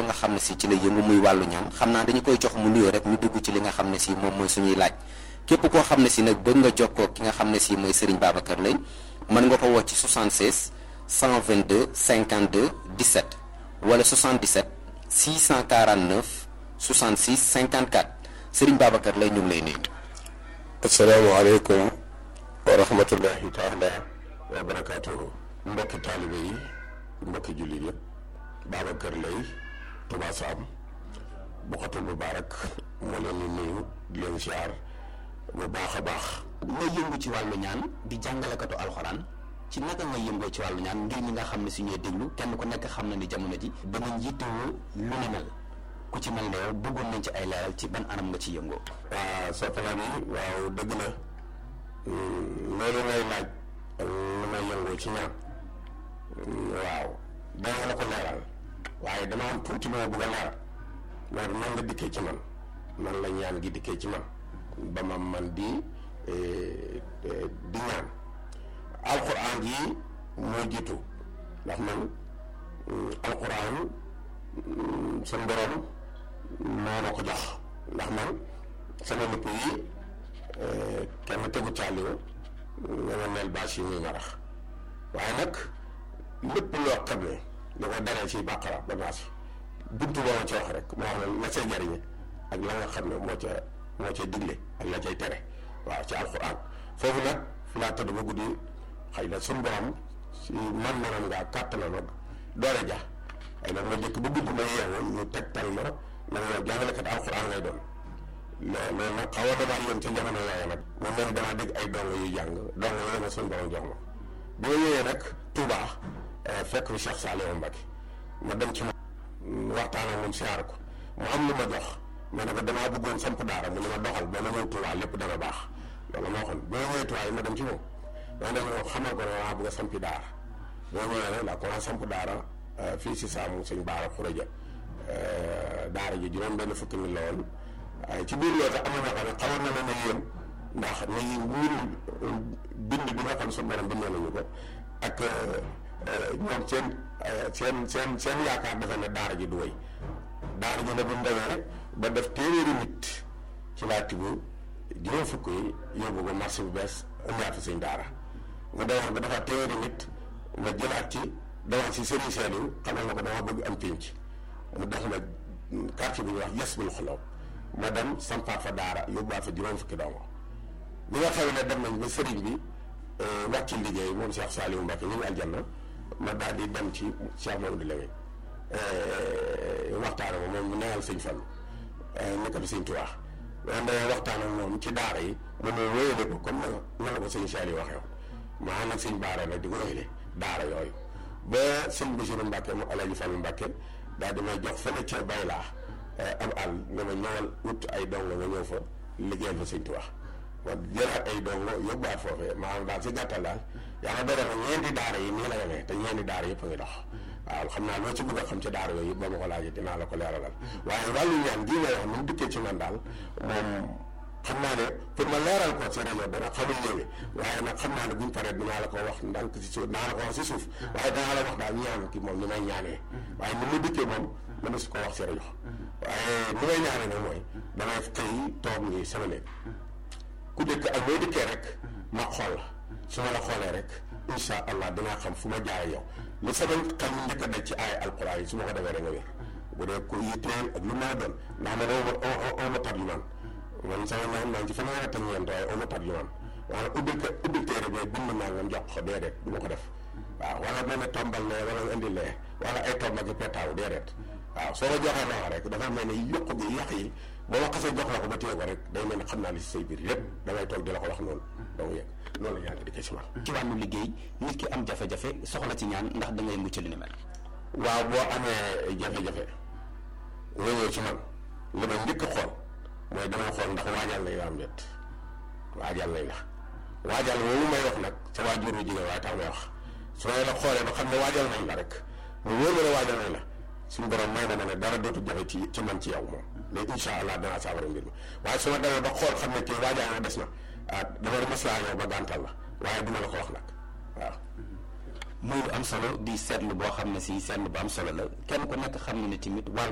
nga xam ne si ci la yëngu muy wàllu ñaan xam naa dañu koy jox mu nuyoo rek ñu dugg ci li nga xam ne si moom mooy suñuy laaj képp koo xam ne si nag bëgg nga jokkoo ki nga xam ne si mooy Serigne Babacar Lay mën nga ko woo ci 76 122 52 17 wala 77 649 66 54 Serigne Babacar Lay ñu ngi lay nuyu. asalaamaaleykum wa rahmatullahi taala wa barakaatuhu mbokki taalibe yi mbokki jullit yëpp Babacar Lay Touba Sam Boukhatoul Moubarak moo leen di nuyu di leen siyaar bu baax a baax nga yëngu ci wàllu ñaan di jàngalekatu alxuraan ci naka nga yëngoo ci wàllu ñaan ngir ñi nga xam ne si ñuy déglu kenn ku nekk xam na ni jamono ji ba nga njiitewoo lu ni mel ku ci mel ne yow bëggoon nañ ci ay leeral ci ban anam nga ci yëngoo waaw soppalaam yi waaw dëgg la loolu ngay laaj lu may yëngoo ci ñaan waaw danga la ko leeral waaye dama am tuuti lu ma bëgg a leeral loolu nan nga dikkee ci man nan la ñaan gi dikkee ci man ba ma man di di ñaan alxuraan ji moo jiitu ndax man alxuraan suñ borom moo ma ko jox ndax man sama lupp yi kenn tegu caaliwu nga ma mel bâche yi muy marax waaye nag lépp loo xam ne li ko daree ci bàqara ba naas buntu boo ma ci wax rek moo xam ne la cay jariñe ak la nga xam ne moo ca moo cay digle ak la cay tere waaw ci alxuraan foofu nag fi laa tëdd ba guddi xëy na suñu borom si man manam ngaa kàttanam ak doole ja ay nag ma jëkk ba guddi ma yeewoon ñu tegtal ma na nga jàngalekat alxuraan ngay doon loolu nag xaw a damaa yéen ca jamono yooyu nag moom mel damaa dégg ay dong yu jàng dong yooyu ma suñu borom jox ma bi ma ñëwee nag Touba fekk fi Cheikh Saliou Mbacké ma dem ci moom waxtaan ak moom siyaar ko mu am lu ma jox ma ne ko damaa bëggoon samp daara mu ne ma doxal ba ma ñëw Touba lépp dana baax loolu moo xam bi ma ñëwee Touba yi ma dem ci moom ma dem xamal ko ne maa bëgg a sampi daara bi ma ñëwee nag laa commencé samp daara fii si saamu sëñ Baara Xuraja daara ji juróom benn fukki mi la woon ci biir loolu am na ñoo xam ne xamoon na ne yéen ndax ni wuuru bind bi nga xam suñu borom bindoo nañu ko ak ñoom seen seen seen seen yaakaar dafa ne daara ji du wéy daara ji ne bu mu demee ba def téeméeri nit ci laa tibb juróom fukk yi yóbbu ba marché bu bees indiwaat fi suñ daara mu demoon ba dafa téeméeri nit ma jëlaat ci demoon si Serigne Saliou xamal na ko dama bëgg am pénc mu def ma quartier bu ñuy wax yes bul xoloo ma dem sampaat fa daara yóbbuwaat fa juróom fukki doomu bi nga xam ne dem nañ ba sëriñ bi wàcc ci liggéey moom Cheikh Saliou Mbacké ñu ngi aljanna ma daal di dem ci Cheikh Mamadou Lamine waxtaan ak moom mu neyal sëñ Fallu nekk fi sëñ Tuubaa loolu dañoo waxtaan ak moom ci daara yi mu ne wéyale ko comme na la ko sëñ Saliou waxee woon ma ànd ak sëñ Baara nag di ko wéyale daara yooyu ba sëñ Bassirou Mbacké mu Alaaji Fallu Mbacké daal di may jox fële ca bay laa am àll nga ma ñëwal wut ay dongo nga ñëw fa liggéeyal fa sëñ Tuubaa ma jëlaat ay dongo yóbbuwaat foofee maanaam daal si gàttal daal yaa ngi doon ñeenti daara yi nii la yemee te ñeenti daara yëpp a ngi dox waaw xam naa loo ci bëgg a xam ci daara yooyu yëpp ba ma ko laajee dinaa la ko leeralal waaye wàllu ñaan gii may wax mu dikkee ci man daal moom xam naa ne pour ma leeral ko ci rajo dana xamul ñëwee waaye nag xam naa ne buñ paree dinaa la ko wax ndànk si suuf dinaa la ko wax si suuf waaye dinaa la wax daal ñaan ki moom ni may ñaanee waaye ni mu dikkee moom mën su ko wax si rajo waaye ni may ñaanee nag mooy damay xëy toog nii sama néeg ku dëkk ak boo dikkee rek ma xool la su ma la xoolee rek insha allah dinaa xam fu ma jaare yow li sama xel njëkk a daj ci ay alquran yi su ma ko defee rek nga wér bu dee ko yitteel ak lu ma doon ndax man oo ma tar yu man man sama naan naan ci fanweeri at ak ñeent waaye oo ma tar yu man wala ubbil ko ubbil téere bi bind naa nga jox ko déedéet du ma ko def waaw wala ma ne tombal lee wala nga indi lee wala ay tomb ak petaaw déedéet waaw soo ko joxee loxo rek dafa mel ne yokk gi yàq yi ba ma xasee jox la ko ba téye ko rek day mel ne xam naa li si say biir lépp damay toog di la ko wax noonu donc yegg noonu la yaa ngi di si man ci wàllu liggéey nit ki am jafe-jafe soxla ci ñaan ndax da ngay mucc li ni mel waaw boo amee jafe-jafe nga ñëw ci man li ma njëkk a xool mooy damay xool ndax waajal nañ la am déet waajal nañ la waajal moomu may wax nag sa waajur bu jigéen waaye tax may wax su ma la xoolee ba xam ne waajal nañ la rek mu wóor ma ne waajal nañ la suñu borom may na ma ne dara dootu jafe ci ci man ci yow moom léegi incha allah danaa saafara mbir mi waaye su ma demee ba xool xam ne kii waajal na des na ah dama la maslaa yow ba gàntal la waaye duma la ko wax nag waaw. muy lu am solo di seetlu boo xam ne si seetlu bu am solo la kenn ku nekk xam ne ni tamit wàllu